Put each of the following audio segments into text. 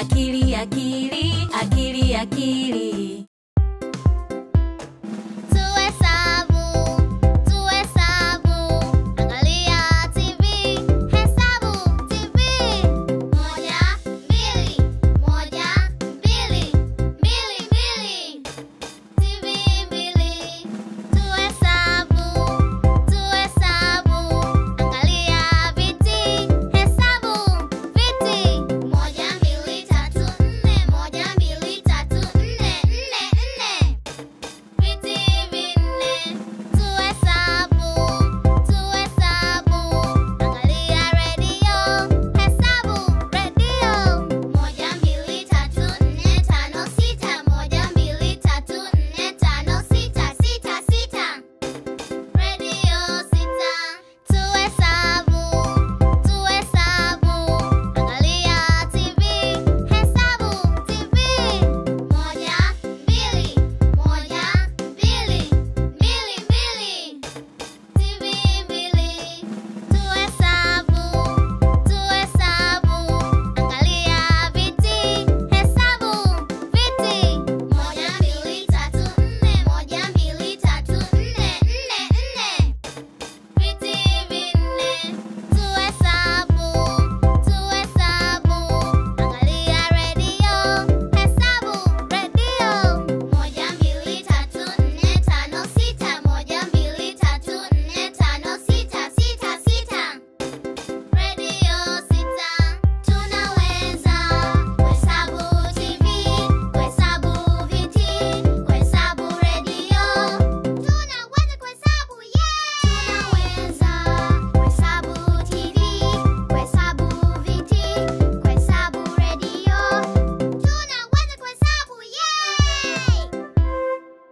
akili akili akili akili Tuhesabu, tuhesabu, angalia TV, hesabu TV. Moja, mbili, moja, mbili, mbili, mbili. TV mbili. Tuhesabu, tuhesabu, angalia viti, hesabu viti. Moja, mbili, tatu, nne, moja, mbili, tatu, nne, nne, nne. Viti vinne, tuhesabu, tuhesabu, angalia redio, hesabu redio. Moja, mbili, tatu, nne, tano, sita. Moja, mbili, tatu, nne, tano, sita, sita, sita. Redio sita, tuhesabu, tuhesabu, angalia TV, hesabu TV. Moja, mbili, moja, mbili, mbili, mbili. TV mbili, tuhesabu, tuhesabu, angalia viti, hesabu viti. Moja, mbili, tatu, nne, moja, mbili, tatu, nne, nne, nne. Viti vinne, tuhesabu, tuhesabu, angalia redio, hesabu redio. Moja, mbili, tatu, nne, tano, sita. Moja, mbili, tatu, nne, tano, sita, sita, sita. Redio sita, tunaweza kuhesabu TV, kuhesabu viti, kuhesabu redio. Tunaweza kuhesabu, yeah! Tunaweza kuhesabu TV, kuhesabu viti, kuhesabu redio. Tunaweza kuhesabu, yeah!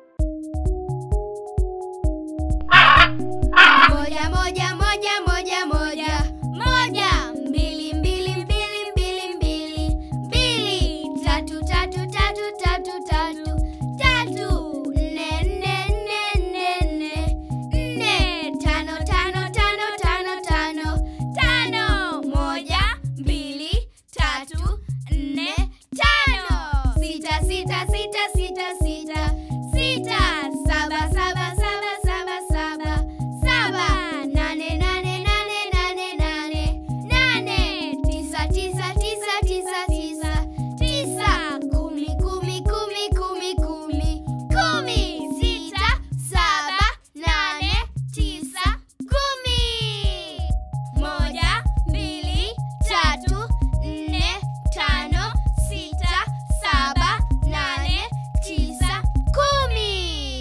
moja moja moja moja moja moja mbili mbili mbili mbili mbili mbili tatu tatu tatu tatu tatu tatu nne nne nne nne nne nne tano tano tano tano tano tano moja mbili tatu nne tano sita sita sita sita sita sita saba saba saba saba saba saba nane nane nane nane nane nane tisa tisa tisa tisa tisa tisa kumi kumi kumi kumi kumi kumi sita saba nane tisa kumi moja mbili tatu nne tano sita saba nane tisa kumi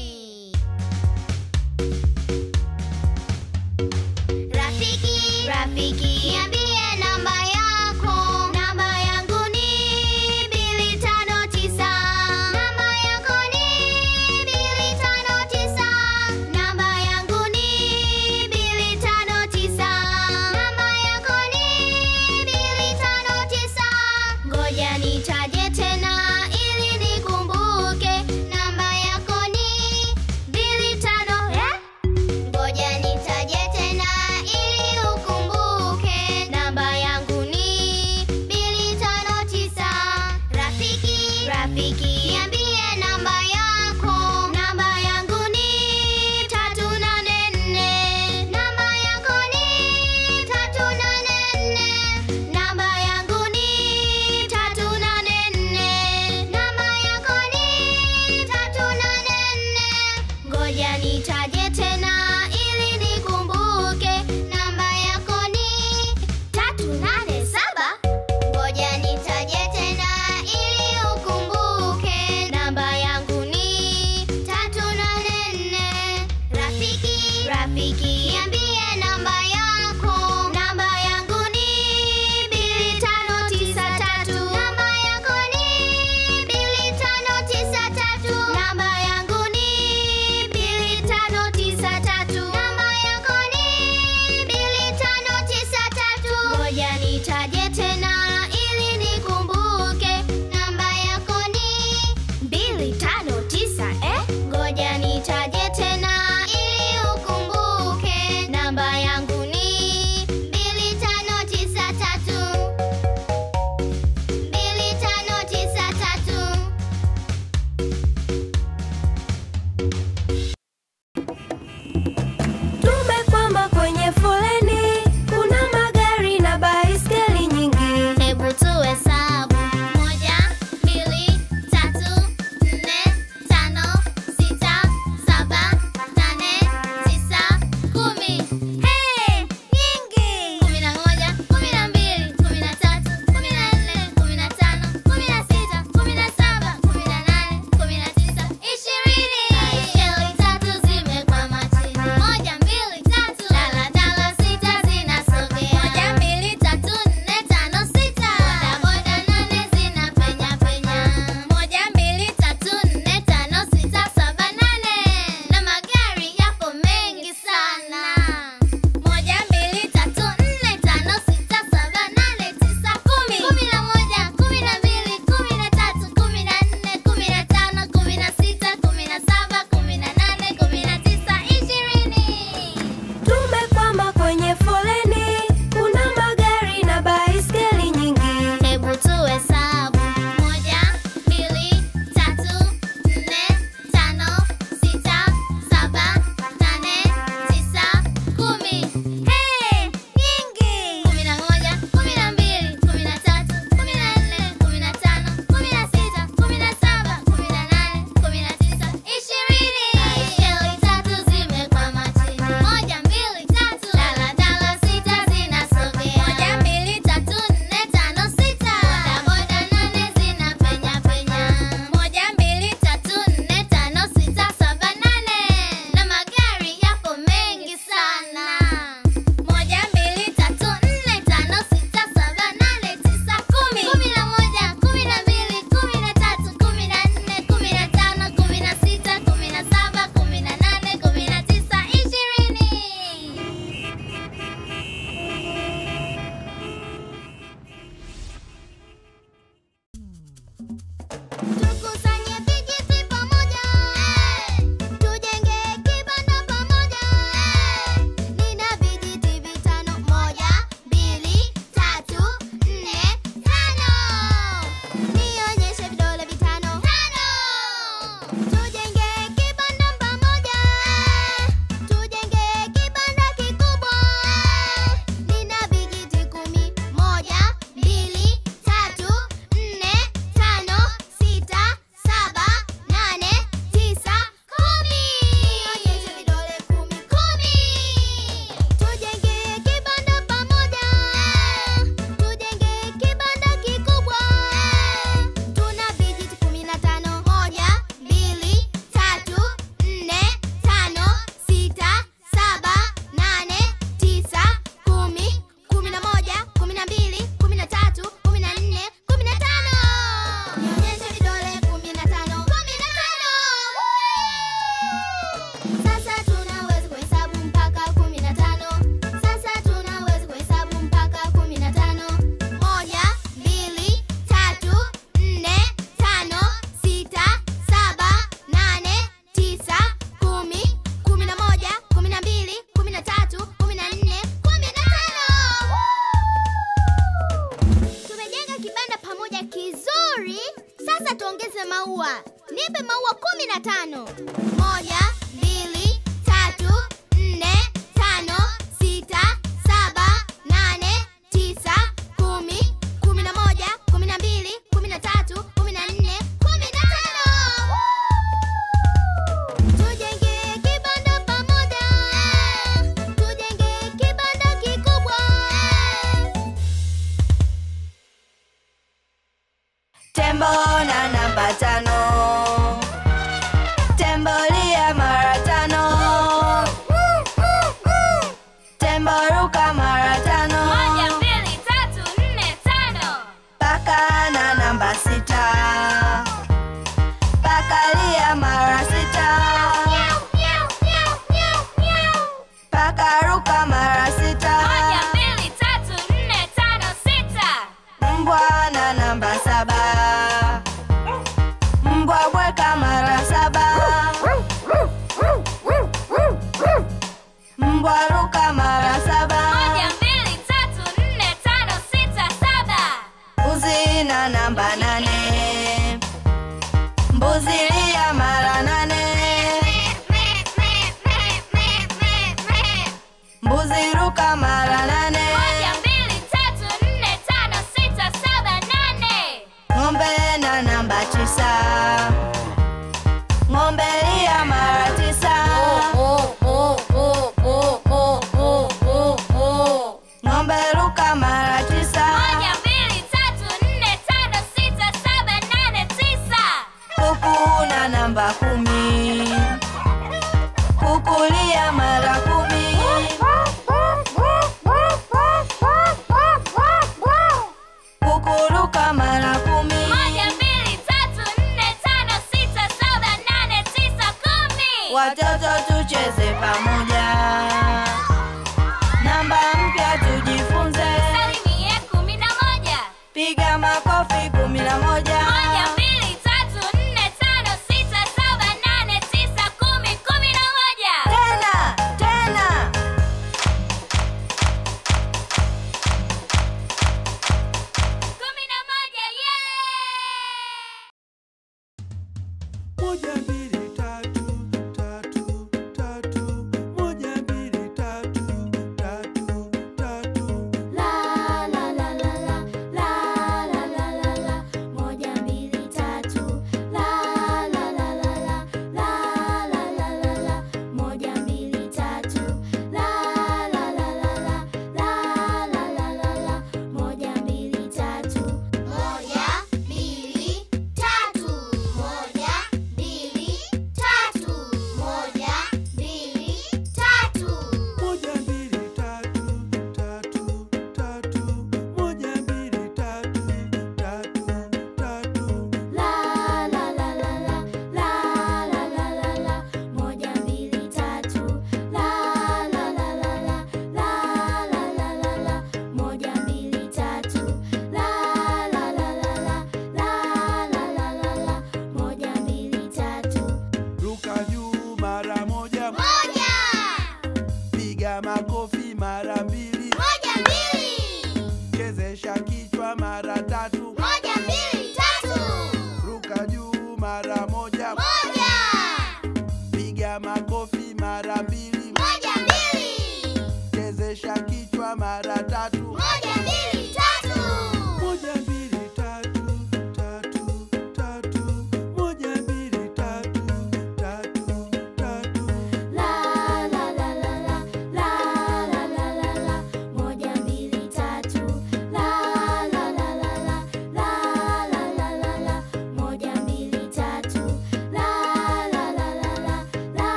Rafiki, rafiki, niambie namba yako. Namba yangu ni mbili tano tisa. Namba yako ni mbili tano tisa. Namba yangu ni mbili tano tisa. Namba yako ni mbili tano tisa. Ngoja nitaje tena ili nikumbuke. Namba yako ni mbili tano eh? Ngoja nitaje tena ili ukumbuke. Namba yangu ni mbili tano tisa. Rafiki, rafiki, niambie namba yako. Namba yangu ni tatu nane nne. Namba yako ni tatu nane nne. Namba yangu ni tatu nane Sasa tuongeze maua. Nipe maua kumi na tano. Moja, mbili, tatu, nne, tano, sita, saba, nane, tisa, kumi, kumi na moja, kumi na mbili, kumi na tatu, kumi na nne, kumi na tano. Tujenge kibanda pamoja. Tujenge kibanda kikubwa. Tembo na namba tano. Tembo lia mara tano. Tembo ruka mara tano. Moja, mbili, tatu, nne, tano. Paka na namba sita. Paka lia mara sita. Paka ruka mara sita. Moja, mbili, tatu, nne, tano, sita. Mbwa na namba saba. Mbwa bweka mara saba. Mbwa ruka mara saba. Moja, mbili, tatu, nne, tano, sita, saba. Mbuzi na namba nane. Mbuzi lia mara nane. Mbuzi ruka mara nane. Moja, mbili, tatu, nne, tano, sita, saba, nane. Ng'ombe na namba tisa. Ng'ombe lia mara tisa. Ng'ombe ruka mara tisa. Moja, mbili, tatu, nne, tano, sita, saba, nane, tisa. Kuku na namba kumi. Kuku lia mara kumi. Kuku ruka mara kumi. Moja, mbili, tatu, nne, tano, sita, saba, nane, tisa, kumi. Watoto tucheze pamoja. Namba mpya tujifunze. Salimie kumi na moja. Piga makofi kumi na moja. Moja, mbili, tatu, nne, tano, sita, saba, nane, tisa, kumi, kumi na moja. Tena, tena. Kumi na moja, yeah! Moja mbili tatu tatu tatu moja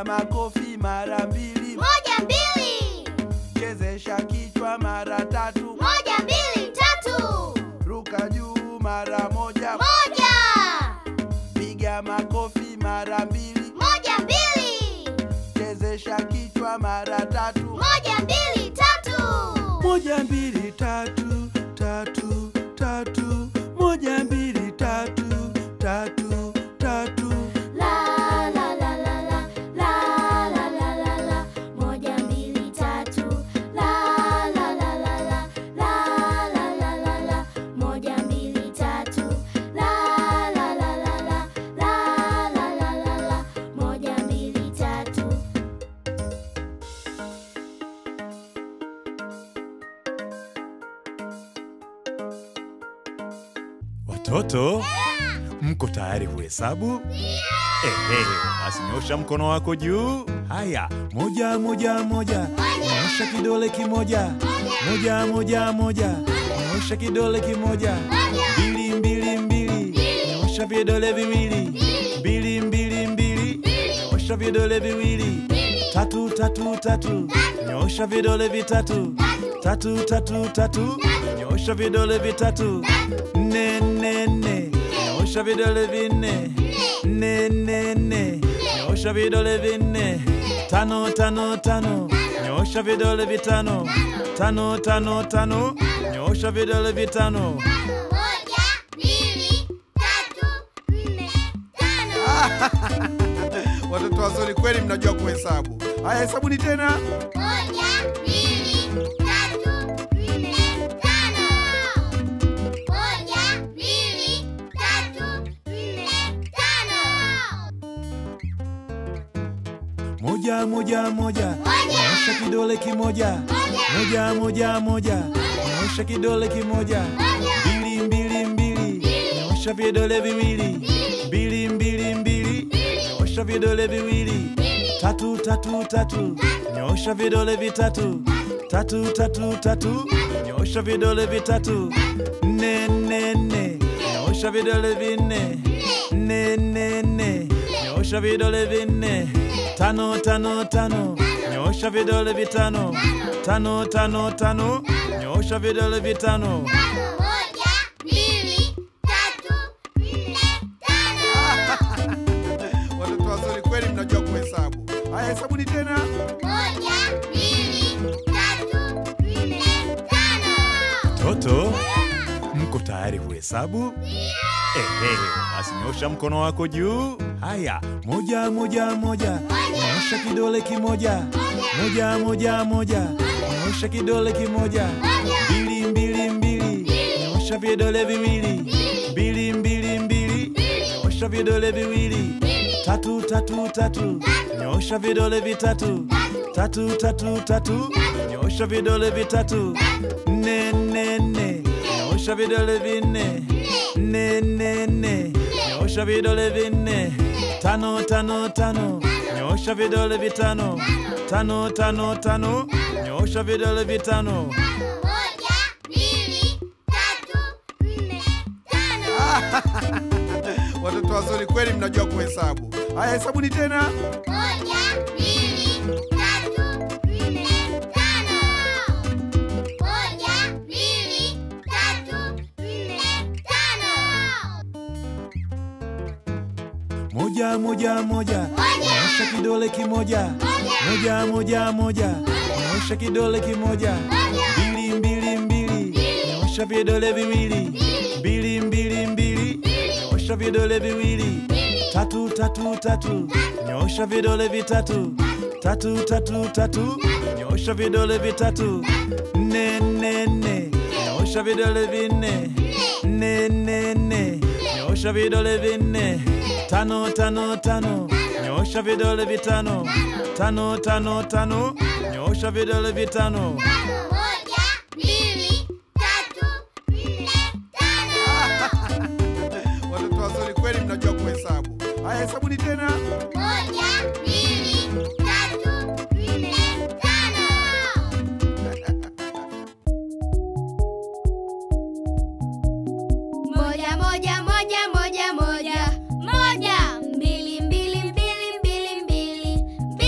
piga makofi mara mbili, moja mbili, chezesha kichwa mara tatu, moja mbili tatu, ruka juu mara moja, moja, piga makofi mara mbili, moja mbili, chezesha kichwa mara tatu, moja mbili tatu, moja mbili tatu tatu tatu, moja mbili tatu tatu tatu. la la la la la la la la la la, moja mbili tatu, la la la la la la la la la la, moja mbili tatu, la la la la la la la la la la, moja mbili tatu. Watoto, mko tayari kuhesabu? Ehe, basi nyosha mkono wako juu. Haya, moja moja moja, nyosha kidole kimoja. Moja moja moja, nyosha kidole kimoja. Mbili mbili mbili, nyosha vidole viwili. Mbili mbili mbili, nyosha vidole viwili. Tatu tatu tatu, nyosha vidole vitatu. Tatu tatu tatu, nyosha vidole vitatu. Nne nne nne, nyosha vidole vinne. Nne nne nne, nyosha vidole vinne. Tano tano tano, nyosha vidole vitano. Tano tano tano, nyosha vidole vitano. Moja, mbili, tatu, nne, tano. Watoto wazuri kweli, mnajua kuhesabu. Haya, hesabuni tena. Moja, mbili, tatu, nne, tano. Moja, mbili, tatu, nne, tano. Moja moja moja, nyosha kidole kimoja. Moja moja moja, nyosha kidole kimoja. Mbili mbili mbili, nyosha vidole viwili. Mbili mbili mbili, nyosha vidole viwili. Tatu tatu tatu, nyosha vidole vitatu. Tatu tatu tatu, nyosha vidole vitatu. Nne nne nne, nyosha vidole vinne. Nne nne nne, nyosha vidole vinne. Tano tano tano, nyosha vidole vitano. Tano tano tano, nyosha vidole vitano. Moja, mbili, tatu, nne, tano. Watoto wazuri kweli, mnajua kuhesabu. Haya, hesabuni tena. Moja, mbili, tatu, nne, tano. Toto, mko tayari kuhesabu? Ehe, basi nyosha mkono wako juu. Haya, moja moja moja, nyosha kidole kimoja. Moja moja moja, nyosha kidole kimoja. Mbili mbili mbili, nyosha vidole viwili. Mbili mbili mbili, nyosha vidole viwili. Tatu tatu tatu, nyosha vidole vitatu. Tatu tatu tatu, nyosha vidole vitatu. Nne nne nne, nyosha vidole vinne. Nne nne nne, nyosha vidole vinne. Tano tano tano, nyosha vidole vitano. Tano tano tano, nyosha vidole vitano. Moja, mbili, tatu, nne, tano. Watoto wazuri kweli, mnajua kuhesabu. Haya, hesabuni tena. Moja, mbili, tatu, nne, tano. Moja, mbili, tatu, nne, tano. Moja moja moja, nyosha kidole kimoja. Moja moja moja, nyosha kidole kimoja. Mbili mbili mbili, nyosha vidole viwili. Mbili mbili mbili, nyosha vidole viwili. Tatu tatu tatu, nyosha vidole vitatu. Tatu tatu tatu, nyosha vidole vitatu. Nne nne nne, nyosha vidole vinne. Nne nne nne, nyosha vidole vinne. Tano tano tano, nyosha vidole vitano. Tano tano tano, nyosha vidole vitano. Moja, mbili, tatu, nne, tano. Watoto wazuri kweli, mnajua kuhesabu. Haya, hesabuni tena. Moja, mbili, tatu, nne, tano. Moja, moja, moja, moja, moja. Moja, mbili, mbili, mbili, mbili, mbili.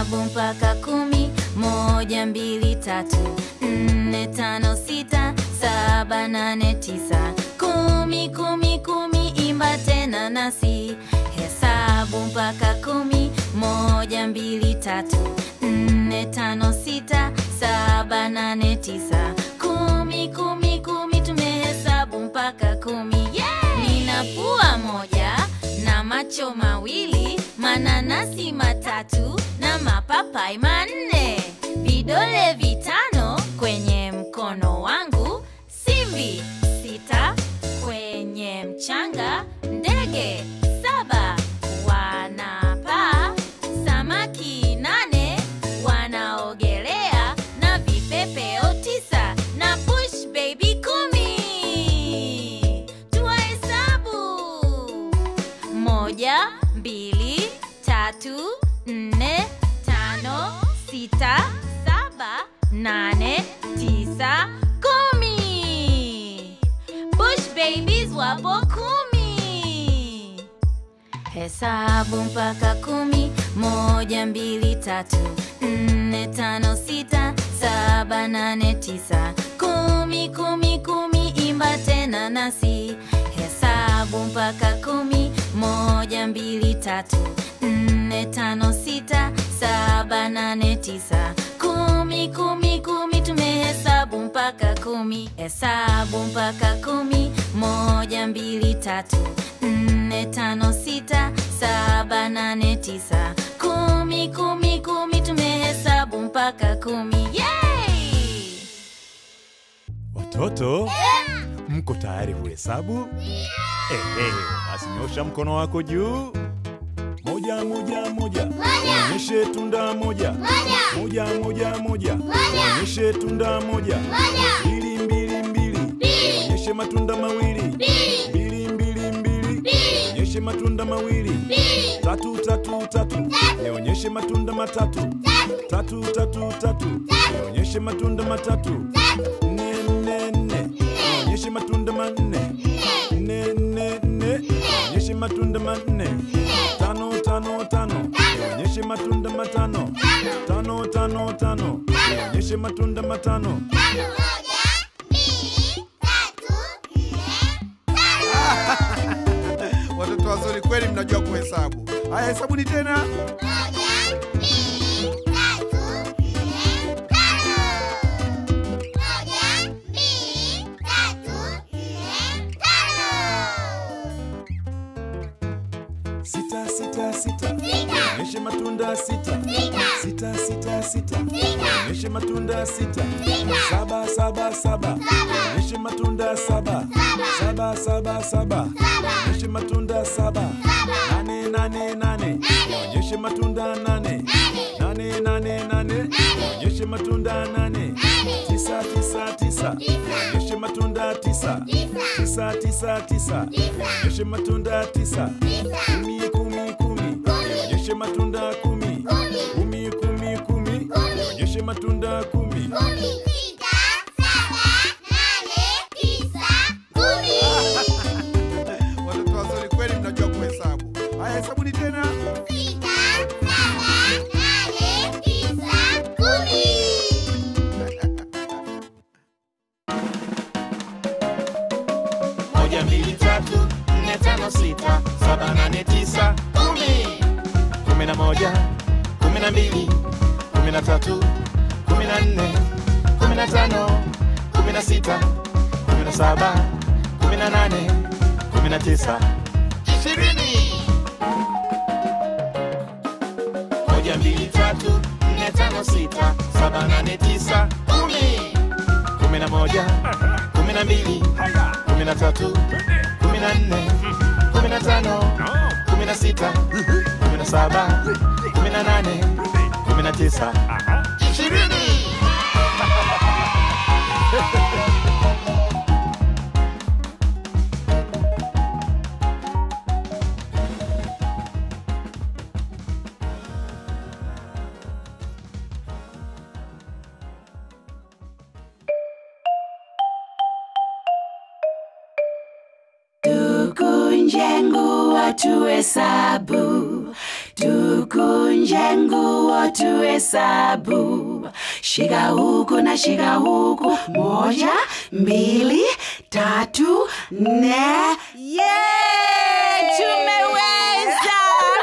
hesabu mpaka kumi moja mbili tatu nne tano sita saba nane tisa kumi kumi kumi imba tena nasi hesabu mpaka kumi moja mbili tatu nne tano sita saba nane tisa kumi kumi kumi tumehesabu mpaka kumi yeah! nina pua moja na macho mawili mananasi matatu na mapapai manne vidole vitano kwenye mkono wangu simbi sita kwenye mchanga ndege saba wanapaa samaki nane wanaogelea na vipepeo tisa na bush baby kumi tuwahesabu moja mbili tatu nne tano sita saba nane tisa kumi bush babies wapo kumi hesabu mpaka kumi moja mbili tatu nne tano sita saba nane tisa kumi kumi kumi imba tena nasi hesabu mpaka kumi moja mbili tatu nne tano sita saba nane tisa kumi kumi kumi tumehesabu mpaka kumi hesabu mpaka kumi moja mbili tatu nne tano sita saba nane tisa kumi kumi kumi tumehesabu mpaka kumi Yay! Watoto, mko tayari kuhesabu? Ehe, basi nyosha mkono wako juu. Moja moja moja, onyeshe tunda moja. Moja moja moja, onyeshe tunda moja. Mbili mbili mbili, onyeshe matunda mawili. Mbili mbili mbili, onyeshe matunda mawili. Tatu tatu tatu, nionyeshe matunda matatu. Tatu tatu tatu, nionyeshe matunda matatu. Nne nne nne, nionyeshe matunda manne. Nne nne nne, nionyeshe matunda manne. Tano tano tano, nionyeshe matunda matano. Tano tano tano, nionyeshe matunda matano. Watoto wazuri kweli, mnajua kuhesabu. Haya, hesabuni tena. Sita sita sita, nionyeshe matunda sita. Sita sita sita, nionyeshe matunda sita. Saba saba saba, nionyeshe matunda saba. Saba saba saba, nionyeshe matunda saba. Nane nane nane, nionyeshe matunda nane. Nane nane nane, nionyeshe matunda nane. Tisa tisa tisa, nionyeshe matunda tisa. Tisa tisa tisa, nionyeshe matunda tisa. Kumi kumi kumi, nionyeshe matunda kumi. Kumi kumi kumi, nionyeshe matunda kumi. Watoto wazuri kweli, mnajua kuhesabu. Haya, hesabuni tena. moja mbili tatu nne tano sita saba nane tisa kumi kumi na moja kumi na mbili kumi na tatu kumi na nne kumi na tano kumi na sita kumi na saba kumi na nane kumi na tisa ishirini moja mbili tatu nne tano sita saba nane tisa kumi kumi na moja kumi na mbili kumi na tatu kumi na nne kumi na tano kumi na sita kumi na saba kumi na nane kumi na tisa ishirini tukunje nguo tuhesabu tukunje tukunje nguo tuhesabu, shika huku na shika huku, moja, mbili, tatu, nne. Ye, tumeweza!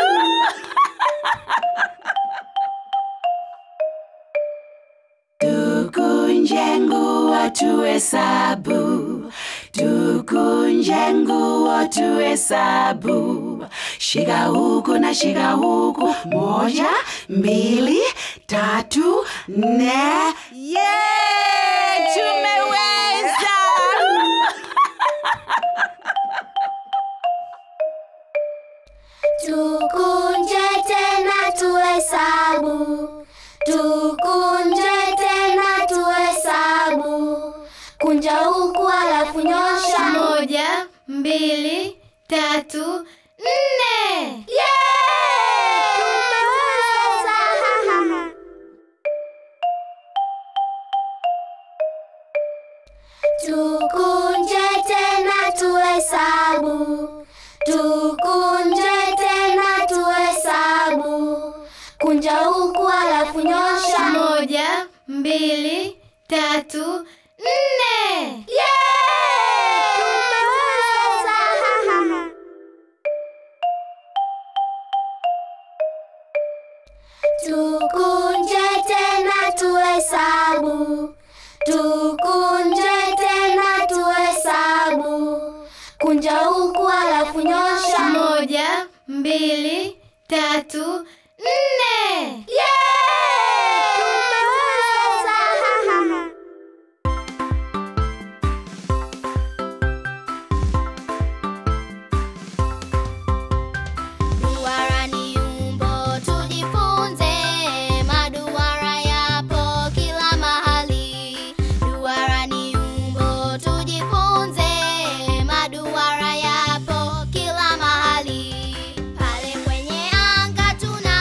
Tukunje nguo tuhesabu, tukunje nguo tuhesabu, shika huku na shika huku, moja, mbili, tatu, nne. Ye, tumeweza! Tukunje tena tuhesabu, tukunje tena tuhesabu, kunja huku alafu nyosha. Moja, mbili, tatu, nne. Tumeweza! Tukunje tena tuhesabu, tukunje tena tuhesabu, kunja huku alafu nyosha. Moja, mbili, tatu, nne. Tumeweza! Tukunje tena tuhesabu, tukunje tena tuhesabu, kunja huku alafu nyosha. Moja, mbili, tatu, nne. Tumeweza! Duara ni umbo tujifunze, maduara yapo kila mahali. Duara ni umbo tujifunze, maduara yapo kila mahali. Pale kwenye anga tuna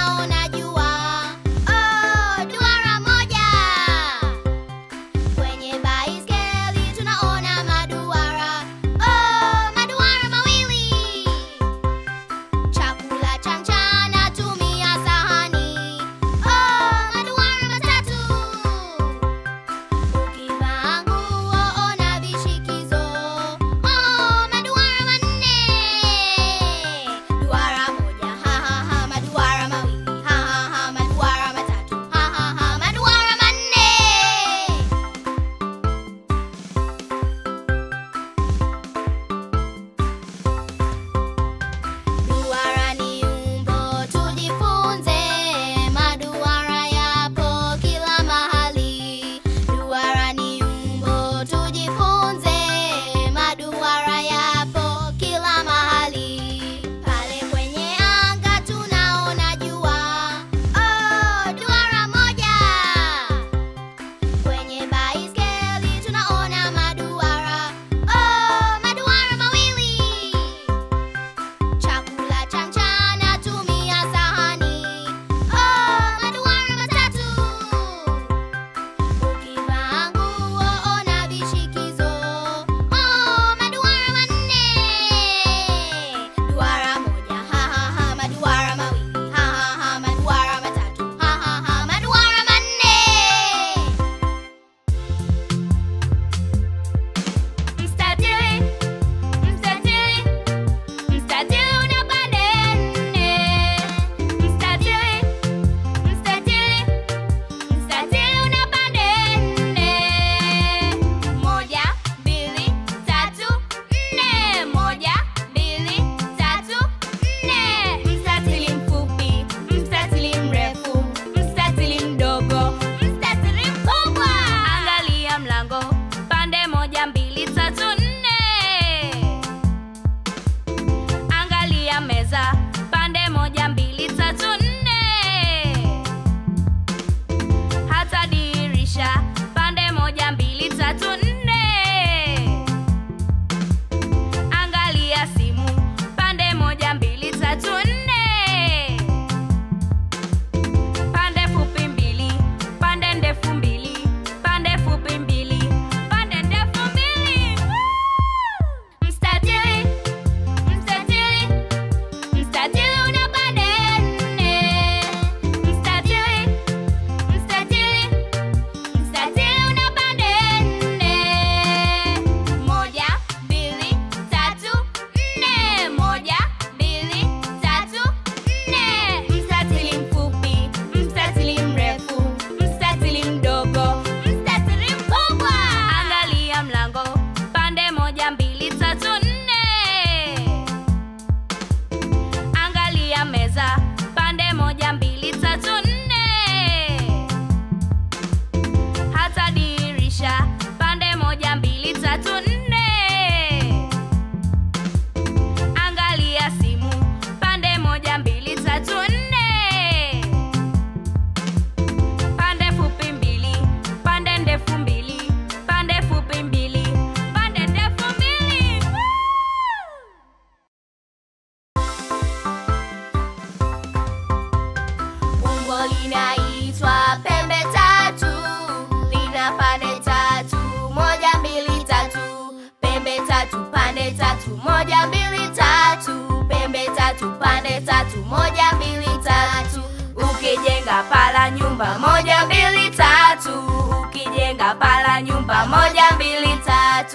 linaitwa pembe tatu, lina pande tatu, moja mbili tatu, pembe tatu, pande tatu, moja mbili tatu, pembe tatu, pande tatu, moja mbili tatu. Ukijenga pala nyumba moja mbili tatu, ukijenga pala nyumba moja mbili tatu.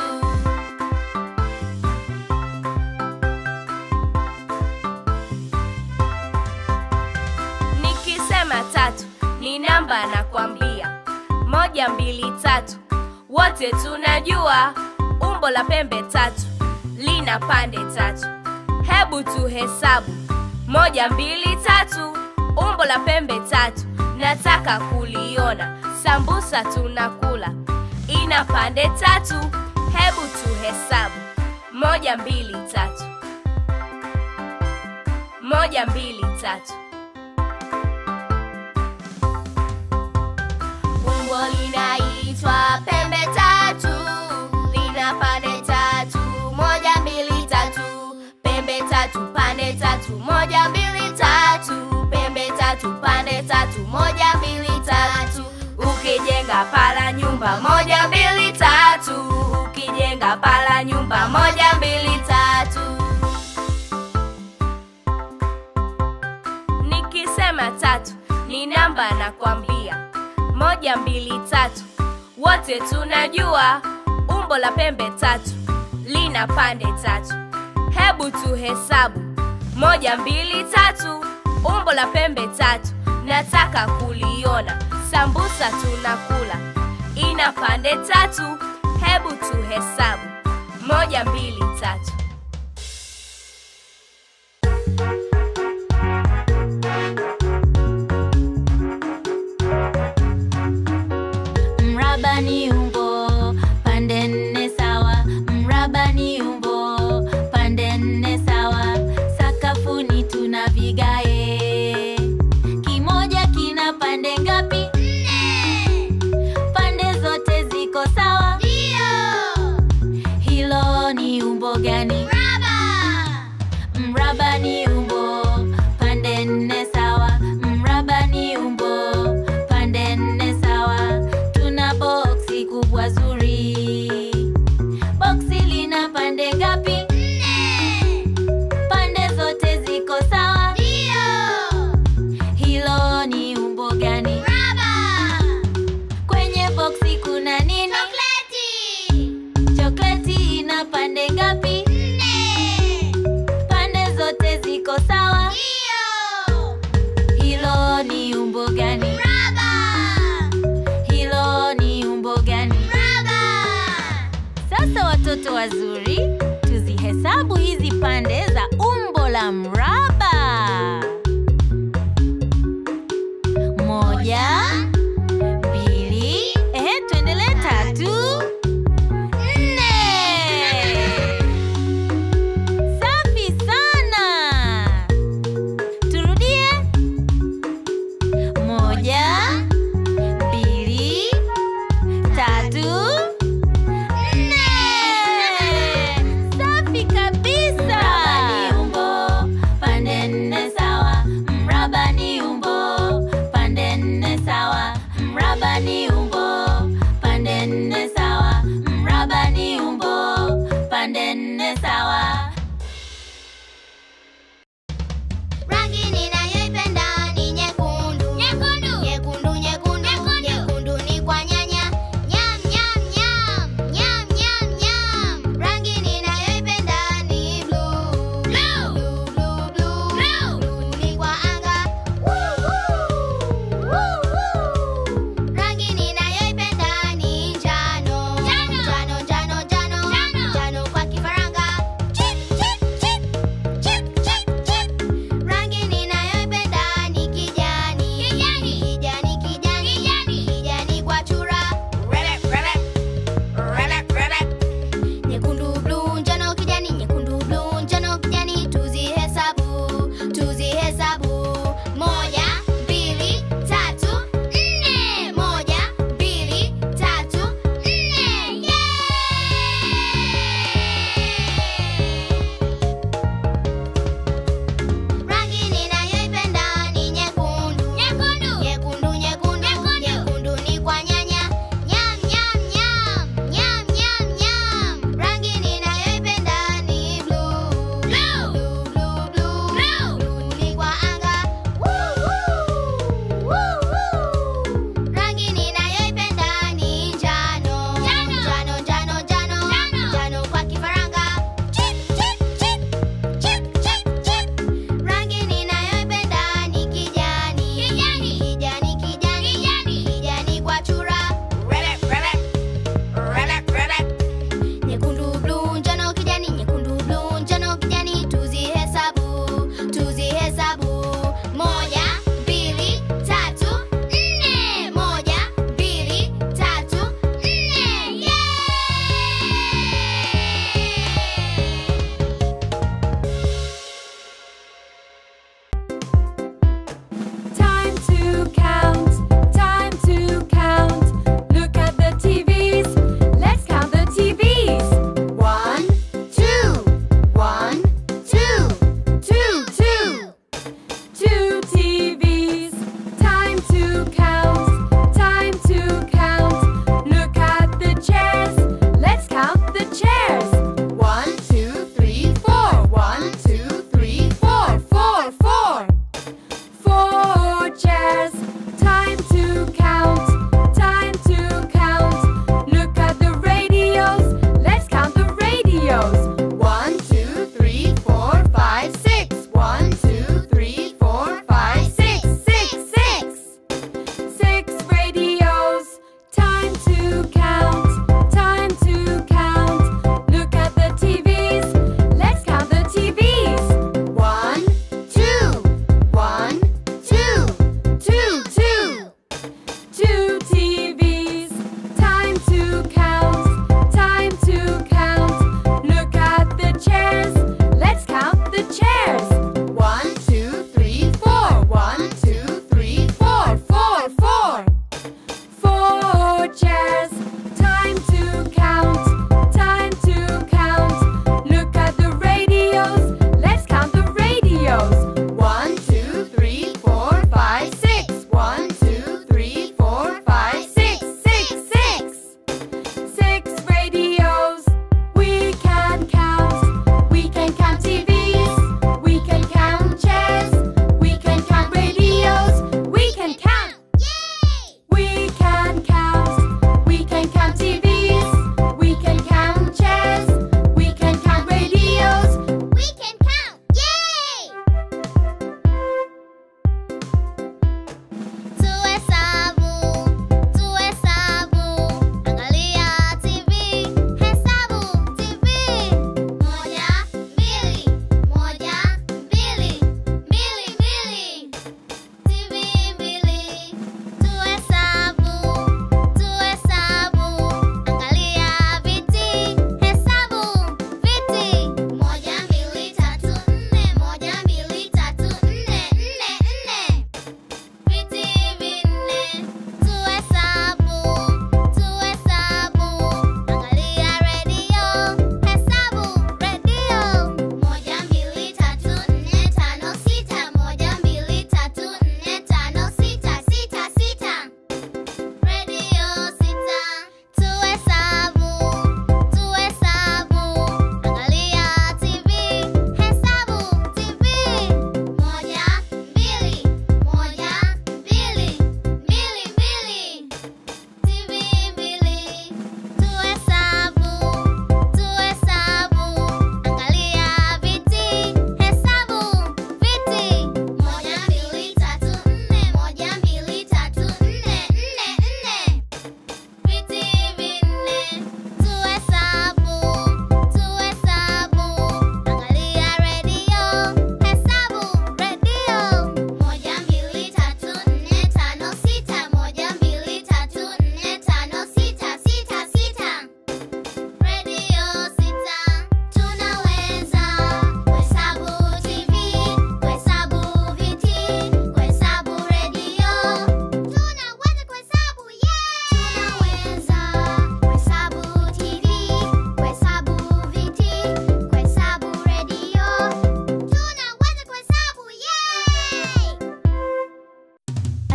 Nikisema tatu ni namba na kwambia moja mbili tatu, wote tunajua umbo la pembe tatu lina pande tatu. Hebu tuhesabu moja mbili tatu, umbo la pembe tatu, nataka kuliona. Sambusa tunakula ina pande tatu. Hebu tuhesabu moja mbili tatu, moja mbili tatu. Umbo linaitwa pembe tatu, lina pande tatu, moja mbili tatu, pembe tatu, pande tatu, moja mbili tatu, pembe tatu, pande tatu, moja mbili tatu. Ukijenga pala nyumba moja mbili tatu, ukijenga pala nyumba moja mbili tatu. Nikisema tatu ni namba na kwambia moja mbili tatu, wote tunajua umbo la pembe tatu lina pande tatu. Hebu tuhesabu moja mbili tatu, umbo la pembe tatu, nataka kuliona. Sambusa tunakula ina pande tatu. Hebu tuhesabu moja mbili tatu. Mraba ni umbo pande nne sawa. Mraba ni umbo pande nne sawa. Sakafuni tuna vigae. Kimoja kina pande ngapi? Nne. Pande zote ziko sawa. Ndio. Hilo ni umbo gani? Mraba. Mraba ni umbo pande nne sawa. Mraba ni umbo pande nne sawa. Tuna boksi kubwa zuri. Boksi lina pande ngapi? Nne. Pande zote ziko sawa. Ndio. Hilo ni umbo gani? Mraba. Kwenye boksi kuna nini? Chokleti. Chokleti ina pande ngapi? Nne. Pande zote ziko sawa? Ndio. Hilo ni umbo gani? Mraba. Hilo ni umbo gani? Mraba. Sasa watoto wazuri, tuzihesabu hizi pande za umbo la mraba. Moja, mbili, ehe, tuendelee tatu, nne. Safi sana. Turudie. Moja, mbili, tatu, nne. Safi kabisa. Mraba ni umbo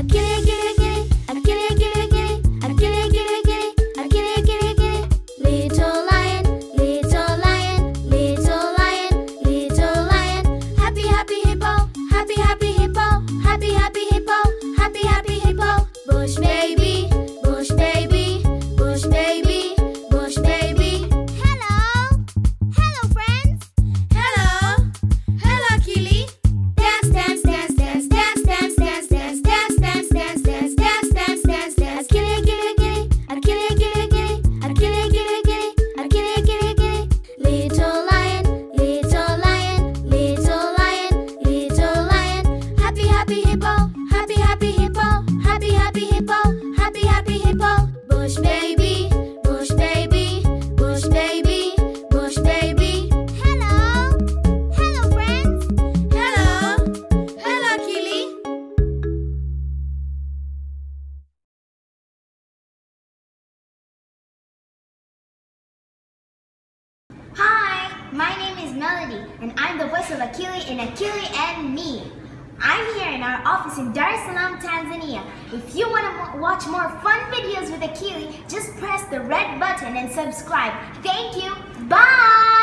Akili, akili, akili, akili, akili, akili, akili, akili, akili, akili, akili. Little lion, little lion, little lion, little lion. Happy, happy hippo, happy, happy hippo, happy, happy hippo, happy, happy hippo. Bush baby, bush baby, bush baby, bush baby. Hello, hello friends. Hello, hello Akili. Dance, dance, dance, dance, dance, dance, dance, dance, dance, dance, dance, dance, dance, dance, dance, dance. Akili, akili, akili, akili, akili, akili, akili, akili, akili, akili, akili. Little lion, little lion, little lion, little lion. Happy, happy hippo, happy, happy hippo, happy, happy hippo, happy, happy hippo. Bush baby, bush baby, bush baby, bush baby. Hello, hello friends. Hello, hello Akili. Hi, my name is Melody, and I'm the voice of Akili in Akili and Me. I'm here in our office in Dar es Salaam, Tanzania. If you want to watch more fun videos with Akili, just press the red button and subscribe. Thank you. Bye!